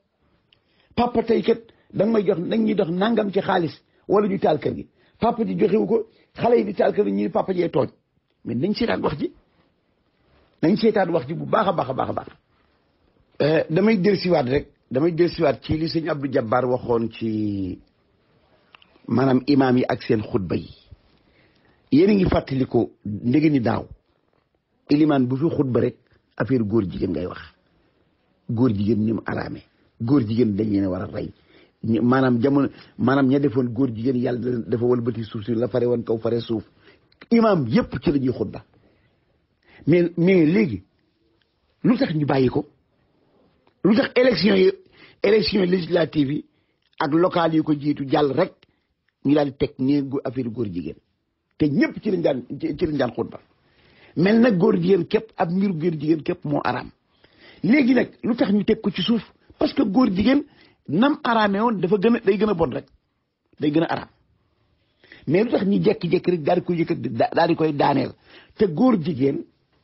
papa tey kat da nga may jox dañ ñuy dox nangam ci xaalis wala ñu taal kër gi papa ji joxewu ko xale yi di taal kër gi ñu ne papa jee tooñ mais nañ seetaan wax ji nañ seetaan wax ji bu baax a baax a baax a baax damay dellusiwaat rek damay dellusiwaat ci li sëñ Abdou Jabbar waxoon ci maanaam imaam yi ak seen xutba yi yéen a ngi fàttaliku ndege ni daaw ilimaan bu fi xutba rek affaire góor jigéen ngay wax góor jigéen ni mu araame góor jigéen dañ leen war a rey maanaam jamono maanaam ña defoon góor jigéen yàlla dafa walbati suuf si la fare woon kaw fare suuf imaam yépp ci la ñuy xutba mais mais léegi lu tax ñu bàyyi ko lu tax élection yi élection législative yi ak locales yi ko jiitu jàll rek ñu daal di teg nii affaire góor jigéen te ñëpp ci lañ daan ci lañ daan xutba mel nag góor jigéen képp ab mbiru góor jigéen képp moo araam léegi nag lu tax ñu teg ko ci suuf parce que góor jigéen nam araamee woon dafa gën a day gën a bon rek day gën a araam mais lu tax ñu jekki-jekki rek daal di koy yëkkat daal di koy daaneel te góor jigéen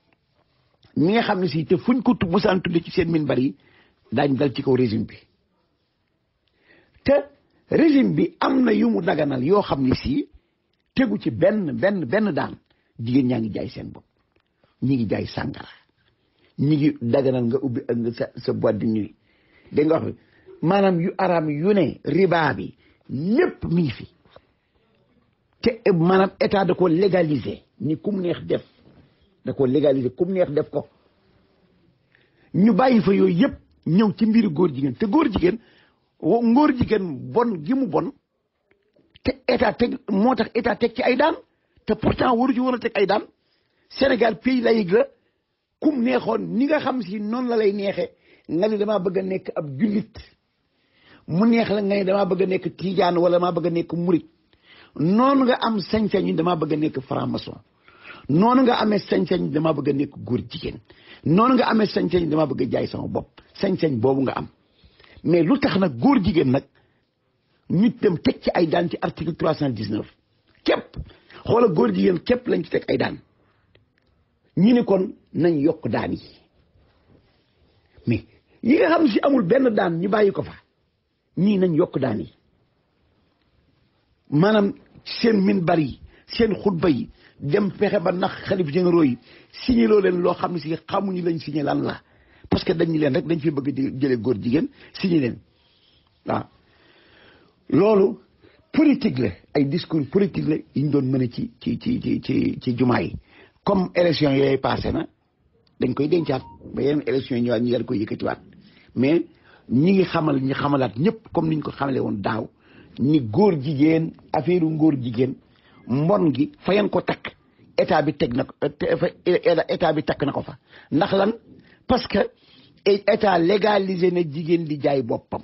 mi nga xam ne si te fuñ ko bu saan tudde ci seen minbar yi daañ dal ci kaw régime bi te régime bi am na yu mu daganal yoo xam ne si tegu ci benn benn benn daan jigéen ñaa ngi jaay seen bopp ñi ngi jaay sàngara ñi ngi daganal nga ubbi nga sa sa boîte de nuit dégg nga wax maanaam yu araam yu ne riba bi lépp mi ngi fi te maanaam état da ko légaliser ni kum neex def da ko légaliser kum neex def ko ñu bàyyi fa yooyu yëpp ñëw ci mbiru góor jigéen te góor jigéen ngóor jigéen bon gi mu bon te état teg moo tax état teg ci ay daan te pourtant waru ci woon a teg ay daan Sénégal pays laïque la kum neexoon ni nga xam si noonu la lay neexee nga ni damaa bëgg a nekk ab jullit mu neex la nga ni damaa bëgg a nekk tijaan wala damaa bëgg a nekk murit noonu nga am sañ-sañ damaa bëgg a nekk franc-maçon noonu nga amee sañ-sañ damaa bëgg a nekk góor jigéen noonu nga amee sañ-sañ damaa bëgg a jaay sama bopp sañ-sañ boobu nga am mais lu tax nag góor jigéen nag ñu dem teg ci ay daan ci article trois cent dix neuf képp xoola góor jigéen képp lañ ci teg ay daan ñi ni kon nañ yokk daan yi mais yi nga xam si amul benn daan ñu bàyyi ko fa ñii nañ yokk daan yi maanaam seen minbar yi seen xutba yi dem fexe ba nax xalif généraux yi signé loo leen loo xam ne si xamuñu lañ signé lan la parce que dañu leen rek dañ fi bëgg di jëlee góor jigéen signé leen waaw loolu politique la ay discours politique la yi ñu doon mën a ci ci ci ci ci ci jumaa yi comme élection yooyu passé na dañ koy dencaat ba yeneen élection yi ñëwaat ñi daal koy yëkkatiwaat mais ñi ngi xamal ñi xamalaat ñëpp comme niñ ko xamale woon daaw ni góor jigéen affaire ngóor jigéen mbon gi fa ngeen ko takk état bi teg na ko état bi takk na ko fa ndax lan parce que état légalisé na jigéen di jaay boppam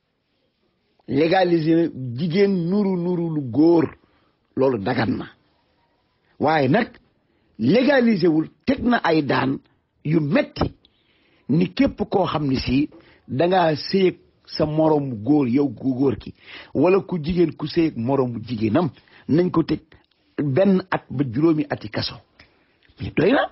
légalisé na jigéen nuru nuru lu góor loolu dagan na waaye nag légalisé wul teg na ay daan yu metti ni képp koo xam ne si dangaa séyeg sa moroomu góor yow ku góor ki wala ku jigéen ku séyeg moroomu jigéenam nañ ko teg benn at ba juróomi ati kaso mais doy na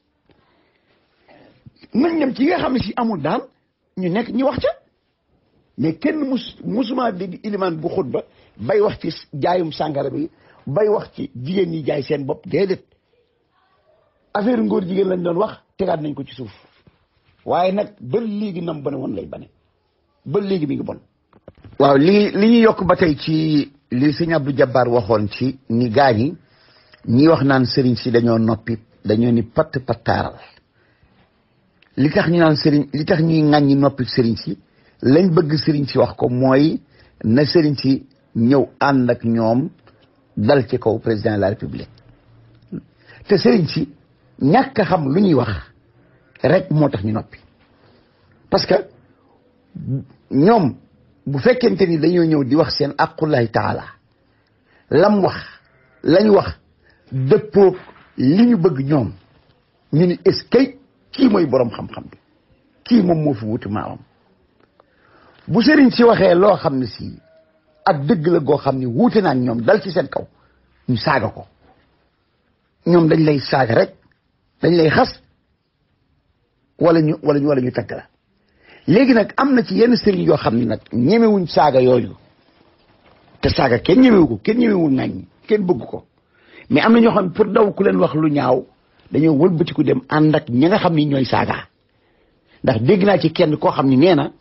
nañ dem ci nga xam ne si amul daan ñu nekk ñu wax ca mais kenn mus musuma dégg ilimaan bu xutba bay wax ci jaayum sàngara bi bay wax ci jigéen ñi jaay seen bopp déedéet affaire ngóor jigéen lañ doon wax tegaat nañ ko ci suuf waaye nag ba léegi nam bane woon lay bane ba léegi mi ngi bon waaw li li ñu yokk ba tey ci li sëñ Abdou Jabbar waxoon ci ni gaañ yi ñi wax naan sëriñ si dañoo noppi dañoo ni patt pattaaral li tax ñu naan sëriñ li tax ñuy ŋàññi noppi sëriñ si lañ bëgg sëriñ si wax ko mooy na sëriñ si ñëw ànd ak ñoom dal ci kaw président de la république te sëriñ si ñàkk a xam lu ñuy wax rek moo tax ñu noppi parce que ñoom bu fekkente ni dañoo ñëw di wax seen aqullahi taala lam wax lañ wax dëppoog li ñu bëgg ñoom ñu ni est-ce que kii mooy boroom xam-xam bi kii moom moo fi wuti maamam bu sëriñ si waxee loo xam ne si ak dëgg la goo xam ne wuute naa ñoom dal ci seen kaw ñu saaga ko ñoom dañ lay saaga rek dañ lay xas wala ñu wala ñu wala ñu tagg la léegi nag am na ci yenn sëriñ yoo xam ne nag ñemewuñ saaga yooyu te saaga kenn ñemewu ko kenn ñemewul ŋàññ kenn bëgg ko mais am na ñoo xam ne pour daw ku leen wax lu ñaaw dañoo wëlbatiku dem ànd ak ñi nga xam ni ñooy saaga ndax dégg naa ci kenn koo xam ne nee na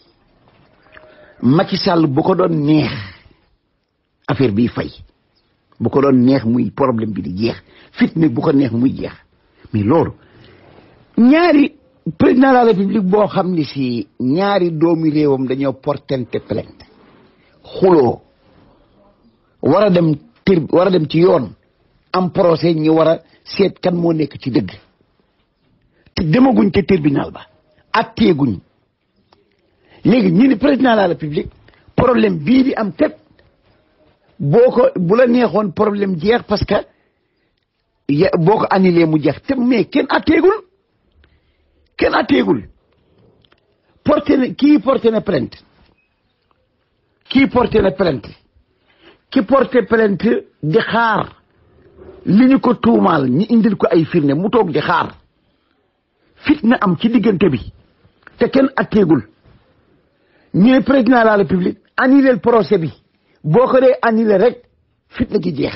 Macky Sall bu ko doon neex affaire bi fay bu ko doon neex muy problème bi di jeex fitna bu ko neex muy jeex mais loolu ñaari président de la république boo xam ne si ñaari doomi réewam dañoo portente plainte xuloo war a dem tir war a dem ci yoon am procès ñi war a seet kan moo nekk ci dëgg te demaguñ ca tribunal ba atteeguñ léegi ñu ni président de la république problème bii di am kat boo ko bu la neexoon problème jeex parce que boo ko annulé mu jeex te mais kenn atteegul kenn atteegul porté na kii porté na plainte kii porté na plainte ki porté plainte di xaar li ñu ko tuumaal ñi indil ko ay firnde mu toog di xaar fitna am ci diggante bi te kenn atteegul ñu ne président de la république annulé procès bi boo ko dee annulé rek fitna gi jeex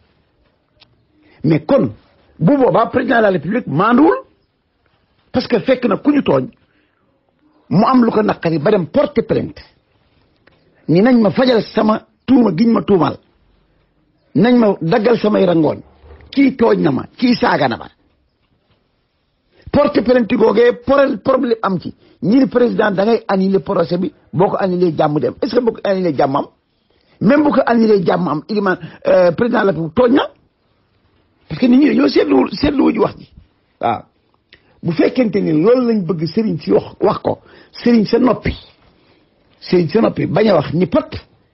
mais kon bu boobaa président de la république maanduwul parce que fekk na ku ñu tooñ mu am lu ko naqari ba dem porter plainte ni nañ ma fajal sama tuuma giñ ma tuumal nañ ma daggal samay rangoon kii tooñ na ma kii saaga na ma porte plainte googee problème am ci ñi ni président da ngay annuler procès bi boo ko annulé jàmm dem est ce que boo ko annulé jàmm am même bu ko annulé jàmm am iliman président la tooñ na parce que nit ñi dañoo seetlu seetlu wuñu wax ji waaw bu fekkente ni loolu lañ bëgg sëriñ si wax wax ko sëriñ sa noppi sëriñ sa noppi bañ a wax ni pat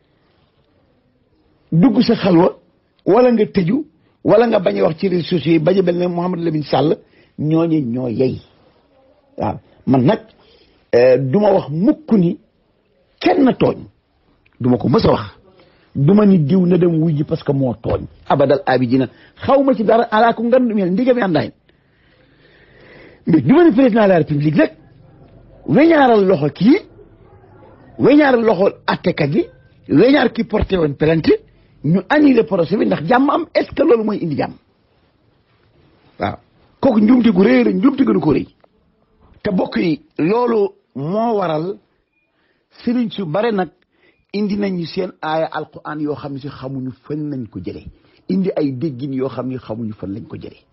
dugg sa xalwa wala nga tëju wala nga bañ a wax ci réseaux sociaux yi bañ a mel ne Mouhamadou Lamine Sall ñooñu ñoo yey waaw man nag du ma wax mukk ni kenn tooñ du ma ko mës a wax du ma ni diw na dem wuy ji parce que moo tooñ abadal abidina xaw ma ci dara alaa ko ngan mel ndigam yandaay mais du ma ni président de la république rek weñaaral loxo kii weñaaral loxo attekat yi weñaar ki porté woon plainte ñu annulé procès bi ndax jàmm am est ce que loolu mooy indi jàmm waaw kooku njumte gu rëy la njumte gënu ko rëy te bokk yi loolu moo waral sëriñ su bare nag indi nañu seen aaya alquran yoo xam ne si xamuñu fan lañ ko jëlee indi ay déggin yoo xam ne xamuñu fan lañ ko jëlee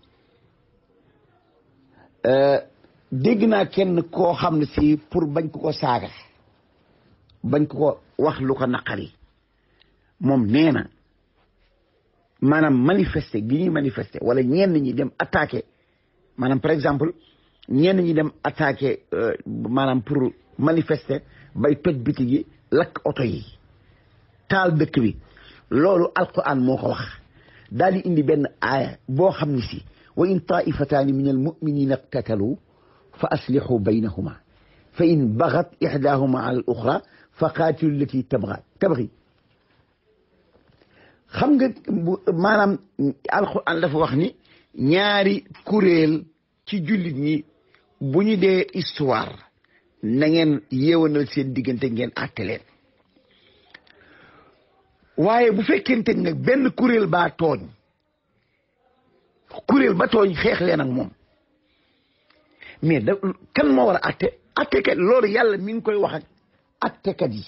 dégg naa kenn koo xam ne si pour bañ ko ko saaga bañ ko ko wax lu ko naqari moom nee na maanaam manifester gi ñuy manifester wala ñenn ñi dem attaquer maanaam par exemple ñenn ñi dem attaquer maanaam pour manifester bay toj biti gi lakk oto yi taal dëkk bi loolu alquran moo ko wax daal di indi benn aaya boo xam ne si wa in taifataani min almuminina iqtatalu fa aslihu baynahuma fa in bagat ixdahuma ala al oxra fa qaatilu lati tabga tabgi xam nga maanaam alquran dafa wax ni ñaari kuréel ci jullit ñi bu ñu dee histoire na ngeen yeewanal seen diggante ngeen àtte leen waaye bu fekkente ne benn kuréel baa tooñ kuréel ba tooñ xeex leen ak moom mais da kan moo war a àtte àttekat loolu yàlla mi ngi koy wax ak àttekat yi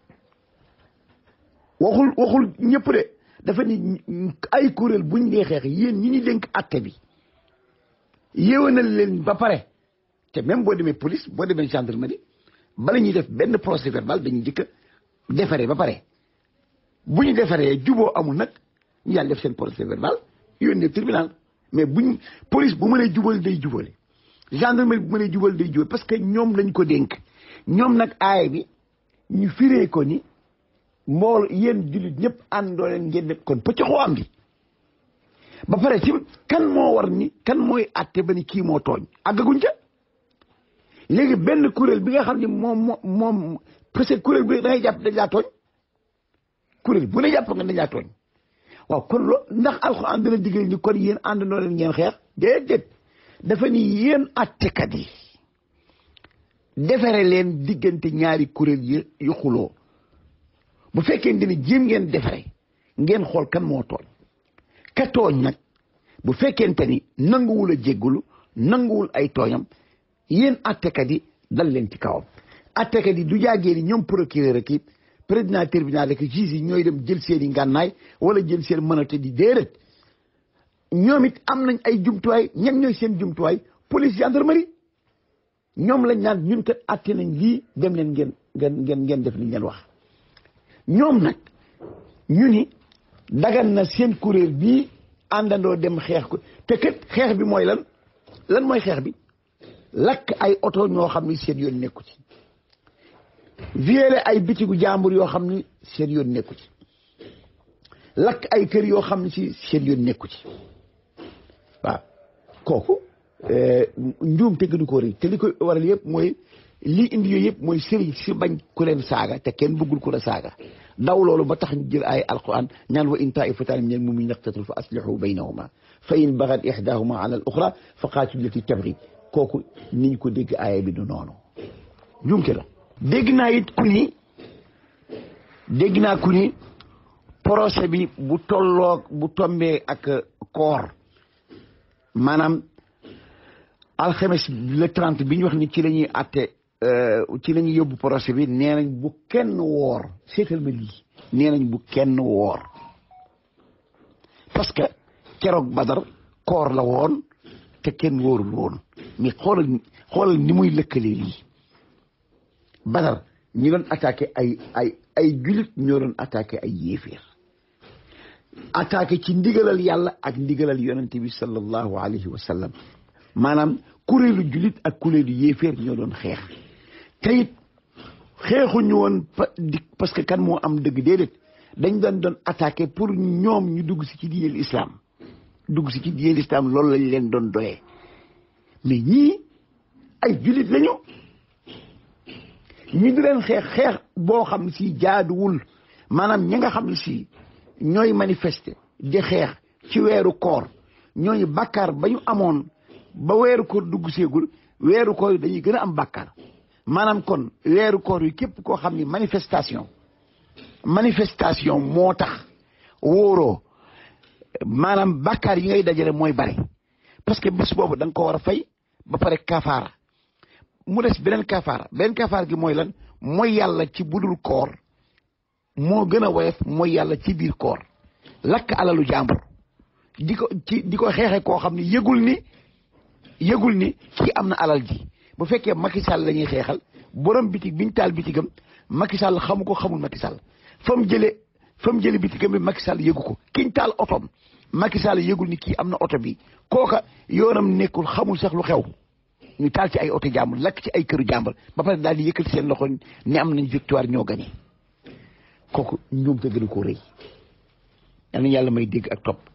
waxul waxul ñëpp de dafa ni ay kuréel buñ dee xeex yéen ñi ñu dénk àtte bi yéewanal leen ba pare te même boo demee police boo demee gendarmerie bala ñuy def benn procès verbal dañuy jëkk a defaree ba pare bu ñu defaree juboo amul nag ñu yàlla def seen procès verbal yónnee tribunal mais buñ police bu mënee jubal day jubale gendarmerie bu mënee jubal day jubal parce que ñoom lañ ko dénk ñoom nag aaya bi ñu firee ko ni mbool yéen jullit ñëpp àndoo leen ngeen def kon pëccoxoo am bi ba pare ci kan moo war ni kan mooy atte ba ni kii moo tooñ àggaguñ ca léegi benn kuréel bi nga xam ne moom moom parce que kuréel bi da ngay jàpp dañ laa tooñ kuréel bu ne jàpp nga dañ laa tooñ waaw kon loo ndax alxuraan dana digal ni kon yéen àndandoo leen ngeen xeex déedéet dafa ni yéen attekat yi defare leen diggante ñaari kuréel yi yu xuloo bu fekkente ni jéem ngeen defare ngeen xool kan moo tooñ ka tooñ nag bu fekkente ni nanguwul a jéggulu nanguwul ay tooñam yéen attekat yi dal leen ci kawam attekat yi du jaagee ni ñoom procureur ak président tribunal ak juge yi ñooy dem jël seen i ngànnaay wala jël seen mënate di déedéet ñoom it am nañ ay jumtuwaay ñan ñooy seen jumtuwaay police gendarmerie ñoom lañ naan ñun kat atte nañ lii dem leen ngeen ngeen ngeen ngeen def li ngeen wax ñoom nag ñu ni dagan na seen kuréel bii àndandoo dem xeex ko te kat xeex bi mooy lan lan mooy xeex bi lakk ay oto ñoo xam ni seen yoon nekku ci violé ay bitigu jàmbur yoo xam ni seen yoon nekku ci lakk ay kër yoo xam ni si seen yoon nekku ci waaw kooku njuum te gënu ko rëy te li ko waral yëpp mooy lii indi yooyu yëpp mooy sëriñ si bañ ku leen saaga te kenn bëggul ku la saaga daw loolu ba tax ñu jël ay alquran ñaan wa in taifatan min almumin iqtatalu fa aslihu baynahuma fa in bagat ihdahuma ala al oxra fa qaatilu lati tabri kooku ni ñu ko dégg aaya bi du noonu njuumte la dégg naa it ku ni dégg naa ku ni procès bi bu tolloog bu tombee ak koor maanaam alxames le trente bi ñu wax ni ci la ñuy atte ci la ñuy yóbbu procès bi nee nañ bu kenn woor seetal ma lii nee nañ bu kenn woor parce que keroog badar koor la woon te kenn wóorul woon mais xoolal xoolal ni muy lëkkalee lii badar ñi doon attaqué ay ay ay julit ñoo doon attaqué ay yéeféer attaqué ci ndigalal yàlla ak ndigalal yonente bi sallallahu alayhi wa sallam maanaam kuréelu julit ak kuréelu yéeféer ñoo doon xeex te it xeexuñu woon di parce que kan moo am dëgg déedéet dañ doon doon attaqué pour ñoom ñu dugg si ci diineel islam dugg si ci diineel islam loolu lañ leen doon doyee mais ñii ay julit lañu ñi di leen xeex xeex boo xam ne si jaaduwul maanaam ñi nga xam ne si ñooy manifester di xeex ci weeru koor ñooñu bàkkaar ba ñu amoon ba weeru koor dugg seegul weeru koor yi dañuy gën a am bàkkaar maanaam kon weeru koor yi képp koo xam ni manifestation manifestation moo tax wóoroo maanaam bàkkaar yi ngay dajale mooy bari parce que bés boobu da nga ko war a fay ba pare kafaara mu des beneen kafaara beneen kafaara gi mooy lan mooy yàlla ci budul koor moo gën a woyof mooy yàlla ci biir koor lakk alalu jàmbur di ko ci di ko xeexe koo xam ne yëgul ni yëgul ni kii am na alal ji bu fekkee Macky Sall la ñuy xeexal borom bitig biñ taal bitigam Macky Sall xamu ko xamul Macky Sall fa mu jëlee fa mu jëlee bitigam bi Macky Sall yëgu ko kiñ taal otom Macky Sall yëgul ni kii am na oto bi kooka yoonam nekkul xamul sax lu xew ñu taal ci ay oto jàmbur lakk ci ay këru jàmbur ba pare daal di yëkkati seen loxo ne am nañ victoire ñoo gagné kooku ñoom te gën a koo rëy yal na yàlla may dégg ak topp